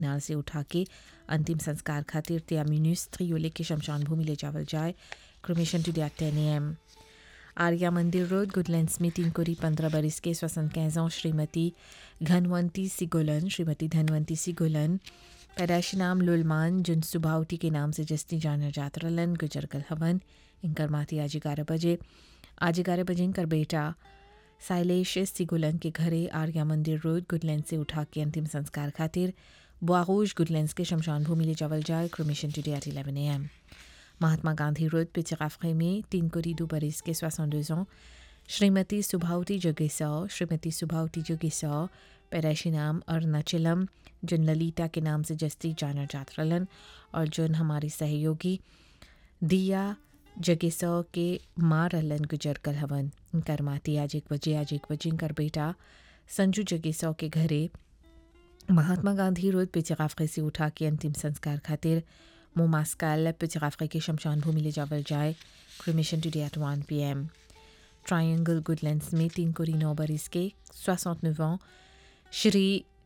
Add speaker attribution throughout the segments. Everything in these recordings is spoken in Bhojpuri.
Speaker 1: नाल से उठा के अंतिम संस्कार खातिर त्यामिनुस त्रियोले के शमशान भूमि ले जावल जाए cremation today at ten M Arya Mandir road Goodlands में तीन कोरी पंद्रह बरस के स्वसन कैजों श्रीमती घनवंती सिगोलन श्रीमती धनवंती सिगोलन पैदाइशी नाम लुलमान जिन सुबावटी के नाम से जस्ती जाना जात रलन गुजरगल हवन इनकर माती आज ग्यारह बजे आज ग्यारह बजे इनकर बेटा साइलेश सिगोलन के घरे आर्या मंदिर रोड गुडलैंड से उठा के अंतिम संस्कार खातिर बुआगोश गुडलैंड के शमशान भूमि ले जावल जाए cremation today at eleven A M Mahatma Gandhi road पिचराफे में तीन कोरी दो बरिस के सोixante ans श्रीमती सुभावती जोगेसौ श्रीमती सुभावती जोगेसौ पैदाइशी नाम अरुणाचलम जिन ललिता के नाम से जस्ती जाना जात रलन और जिन हमारी सहयोगी दिया जगेसौ के माँ रलन गुजर कल हवन इनकर माती आज एक बजे आज एक बजे इनकर बेटा संजू जगेसौ के घरे महात्मा गांधी रोड पिचराफे से उठा के अंतिम संस्कार खातिर मोमास्काल पिचराफे के शमशान भूमि ले जावल जाए cremation today at one P M triangle Goodlands में तीन कोरी नौ बरिस के सोixante neuf ans श्री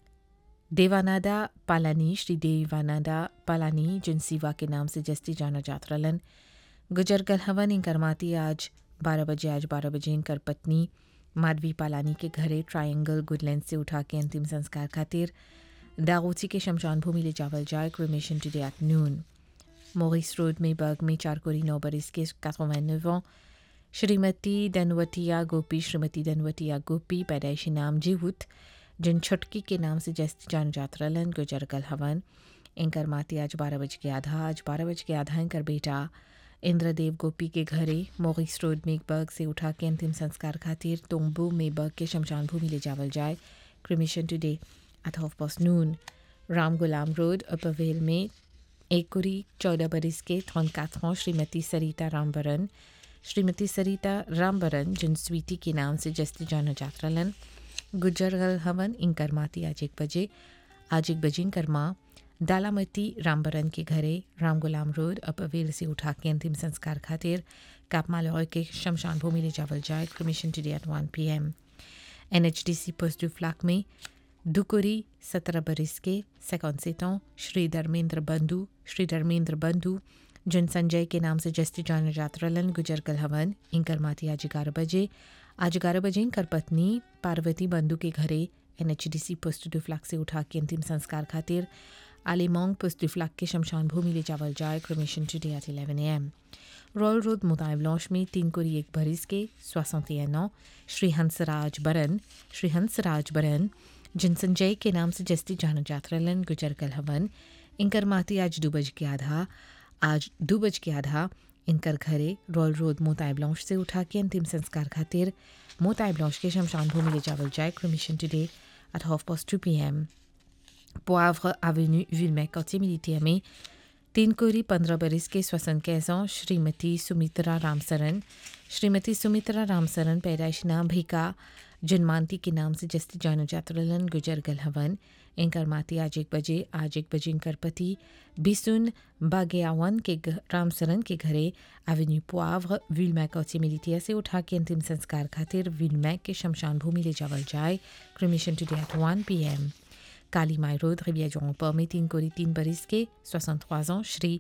Speaker 1: देवानादा पालानी श्री देवानादा पालानी जिन सिवा के नाम से जस्ती जाना जात रलन गुजरगल हवन इनकर माती आज बारह बजे आज बारह बजे इनकर पत्नी माधवी पालानी के घरे ट्रायंगल गुडलैंड से उठा के अंतिम संस्कार खातिर दागोची के शमशान भूमि ले जावल जाए क्रोमेशन टुडे एट नून मोरिस रोड में बर्ग में चार कोरी नौ बरिस के quatre-vingt-neuf ans श्रीमती दनवतिया गोपी श्रीमती दनवतिया गोपी पैदाइशी नाम जीवुत जिन छुटकी के नाम से जस्त जान जात रलन गुजरगल हवन इनकर माती आज बारह बज के आधा आज बारह बज के आधा इनकर बेटा इंद्रदेव गोपी के घरे मोगिस रोड मेघबर्ग से उठा के अंतिम संस्कार खातिर तोंबू मेबर्ग के शमशान भूमि ले जावल जाए cremation today at half past noon Ram गुलाम रोड अपवेल में एक कुरी चौदह बरिस के थौन काथों श्रीमती सरिता रामबरन श्रीमती सरिता रामबरन जिन स्वीटी के नाम से जस्ती जाना जात रलन गुजरगल हवन इनकर माती आज एक बजे आज एक बजे इनकर माँ दालामती रामबरन के घरे राम गुलाम रोड अपवेल से उठा के अंतिम संस्कार खातिर कापमालॉय के शमशान भूमि ले जावल जाए cremation today at one P M N H D C पोस्टू फ्लाक में दुकुरी सत्रह बरिस के सेकंड सेतों श्री धर्मेंद्र बंधु श्री धर्मेंद्र बंधु जिन संजय के नाम से जस्ती जाना जात रलन गुजरगल हवन इनकर माती आज ग्यारह बजे आज ग्यारह बजे इनकर पत्नी पार्वती बंधु के घरे एन एच डी सी पोस्ट फ्लाक से उठा के अंतिम संस्कार खातिर आलिमोंग पोस्ट फ्लाक के शमशान भूमि ले जावल जाए cremation today at eleven A M royal road मुताय ब्लॉश में तीन कोरी एक बरिस के सोixante ans श्री हंसराज बरन श्री हंसराज बरन जिन संजय के नाम से जस्ती जाना जात रलन गुजरगल हवन इनकर माती आज दो बज के आधा आज दो बज के आधा इनकर घरे रॉयल रोड मोताय ब्लॉश से उठा के अंतिम संस्कार खातिर मोताय ब्लॉश के शमशान भूमि ले जावल जाए cremation today at half past two P M Poivre Avenue Villemec quartier militaire में तीन कोरी पंद्रह बरिस के स्वसन कैसों श्रीमती सुमित्रा रामसरन श्रीमती सुमित्रा रामसरन पैदाइश नाम भिका जनमानती के नाम से जस्ती जानो जातरलन गुजरगल हवन इनकर माती आज एक बजे आज एक बजे इनकर पति बिसुन बागेयावन के रामसरन के घरे एवेन्यू पोआव्र विलमैक कौची मिलिटिया से उठा के अंतिम संस्कार खातिर विलमैक के शमशान भूमि ले जावल जाए cremation today at one P M Kali Mai road रिबिया जोंपर में तीन कोरी तीन बरिस के soixante-trois ans श्री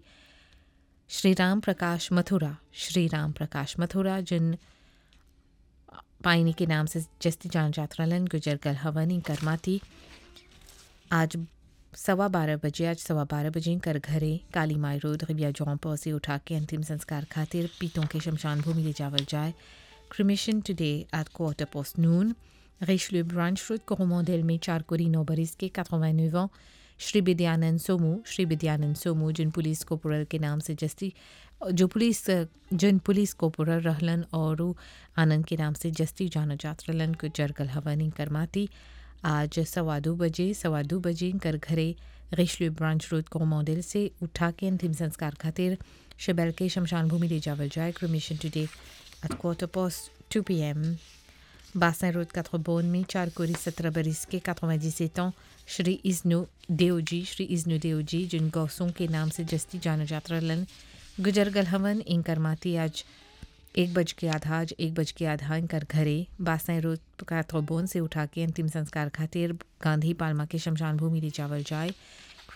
Speaker 1: श्री राम प्रकाश मथुरा श्री राम प्रकाश मथुरा जिन पाइनी के नाम से जस्ती जान जातरलन गुजरगल हवन करमाती आज सवा बारह बजे आज सवा बारह बजे कर घरे काली माई रोड रिबिया जोंपर से उठा के अंतिम संस्कार खातिर पीतों के शमशान भूमि ले जावल जाए cremation today at quarter past noon Richelieu Branch Road, Coromandel में चार कोरी नौ बरिस के 89 ans श्री विद्यानंद सोमू श्री विद्यानंद सोमू जिन पुलिस कोपोरल के नाम से जस्ती जो पुलिस जिन पुलिस कोपोरल रहलन और आनंद के नाम से जस्ती जाना जात रहलन को जरगल हवन करमाती आज सवा दो बजे सवा दो बजे कर घरे रिशलू ब्रांच रोड कोमोडेल से उठा के अंतिम संस्कार खातिर शबैल के शमशान भूमि ले जावल जाए cremation today at quarter past two P M बासन रोड काथ्रोबोन में चार कोरी सत्रह बरिस के 97 ans श्री इज्नो देवजी श्री इज्नो देवजी जिन गौसों के नाम से जस्ती जाना जाता रलन गुजरगल हवन इनकर माती आज एक बज के आधा आज एक बज के आधा इनकर घरे बासाई रोड काथ्रोबोन से उठा के अंतिम संस्कार खातिर गांधी पालमा के शमशान भूमि ले जावल जाए